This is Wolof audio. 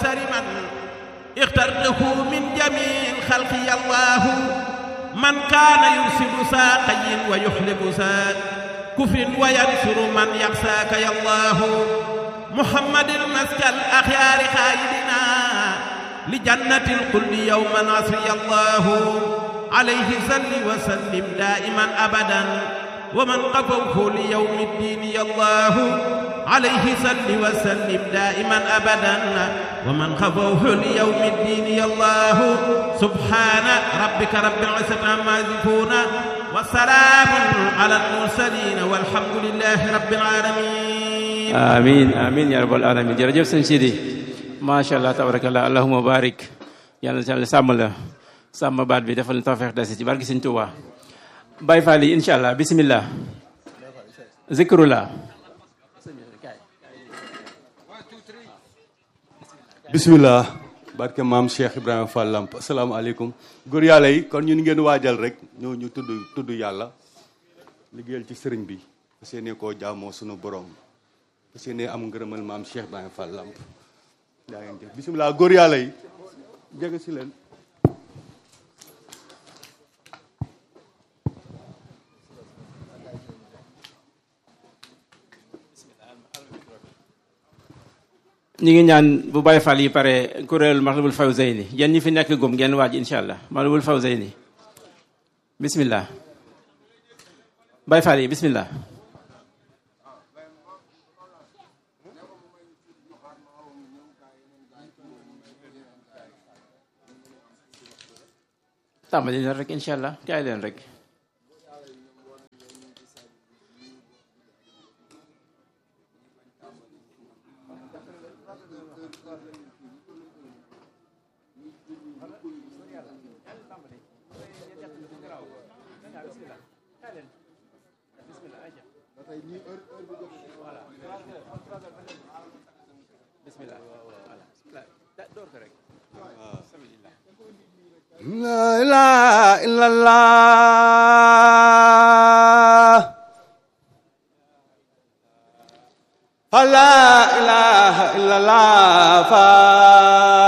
أيسر من اخترته من جميع الخلق يا الله من كان يرسل ساقي ويحلب ساق كفر وينصر من يخساك يا الله محمد المسك الأخيار خالدنا لجنة القل يوم نصر يا الله عليه صل وسلم دائما أبدا ومن قفوه ليوم الدين يا الله عليه صل وسلم دائما أبدا ومن خفوه ليوم الدين يا الله سبحان ربك رب العزة عما يصفون وسلام على المرسلين والحمد لله رب العالمين amin amin ya rabbal alamin jërëjëf sëñ Sidi macha allah tabarakallah allahumma barik yàlla na yàlla sàmm la sàmm baat bi defal na tawfeex dasi ci barki sëñ Tuubaa Baay Faal yi incha allah bismillah zikrullah bismillah barke maam Cheikh Ibrahima Fall Lamp asalaamaaleykum góor yàlla yi kon ñun ngeen waajal rek ñoo ñu tudd tudd yàlla liggéeyal ci sëriñ bi fas yéene koo jaamoo sunu borom fas yéene am ngërëmal maam Cheikh Ibrahima Fall Lamp daa ngeen jëf bismillah góor yàlla yi jege si leen ñu ngi ñaan bu Baay Faal yi pare kuréel Matlabul Fawzayni yéen ñi fi nekk gum ngeen waaj incha allah Matlabul Fawzayni bismillah Baay Faal yi bismillah tàmbali leen rek incha allah kaay leen rek La ilaha illallah La ilaha illallah